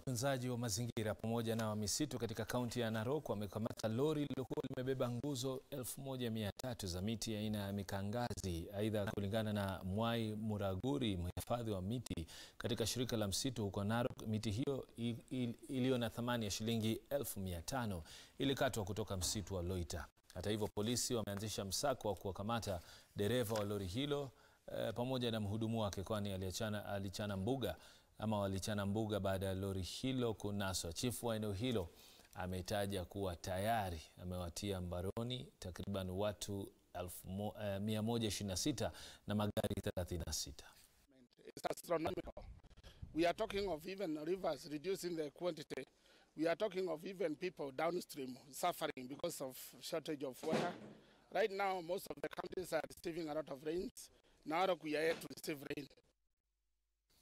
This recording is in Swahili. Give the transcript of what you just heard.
utunzaji wa mazingira pamoja na wa misitu katika kaunti ya Narok wamekamata lori lililokuwa limebeba nguzo 1300 za miti aina ya mikangazi. Aidha, kulingana na Mwai Muraguri, mhifadhi wa miti katika shirika la msitu huko Narok, miti hiyo iliyo na thamani ya shilingi 1500 ilikatwa kutoka msitu wa Loita. Hata hivyo, polisi wameanzisha msako wa kuwakamata dereva wa lori hilo eh, pamoja na mhudumu wake kwani aliachana alichana mbuga ama walichana mbuga baada ya lori hilo kunaswa. Chifu wa eneo hilo ametaja kuwa tayari amewatia mbaroni takriban watu 126 na magari 36. It's astronomical. We are talking of even rivers reducing the quantity. We are talking of even people downstream suffering because of shortage of water. Right now, most of the countries are receiving a lot of rains. Now we are yet to receive rain.